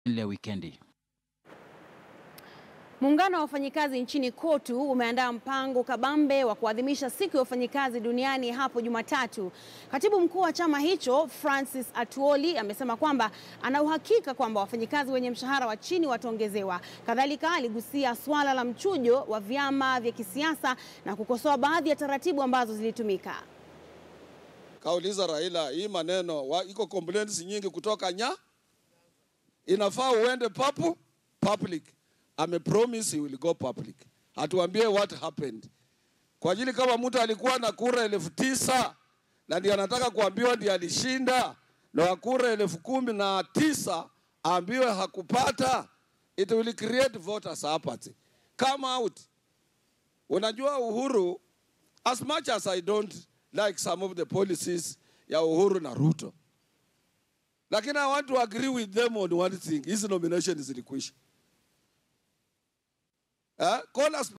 ile wikendi. Muungano wa wafanyikazi nchini KOTU umeandaa mpango kabambe wa kuadhimisha siku ya wafanyikazi duniani hapo Jumatatu. Katibu mkuu wa chama hicho Francis Atuoli amesema kwamba ana uhakika kwamba wafanyikazi wenye mshahara wa chini wataongezewa. Kadhalika aligusia swala la mchujo wa vyama vya kisiasa na kukosoa baadhi ya taratibu ambazo zilitumika. Kauliza Raila, hii maneno wa, iko complaints nyingi kutoka nya, inafaa uende papu public. Ame promise he will go public, atuambie what happened, kwa ajili kama mtu alikuwa na kura elfu tisa na ndiye anataka kuambiwa ndiye alishinda na wa kura elfu kumi na tisa aambiwe hakupata, it will create voters apathy. Come out. Unajua Uhuru, as much as I don't like some of the policies ya Uhuru na Ruto, lakini I want to agree with them on one thing, hizi nominations zilikwisha. Eh? Call us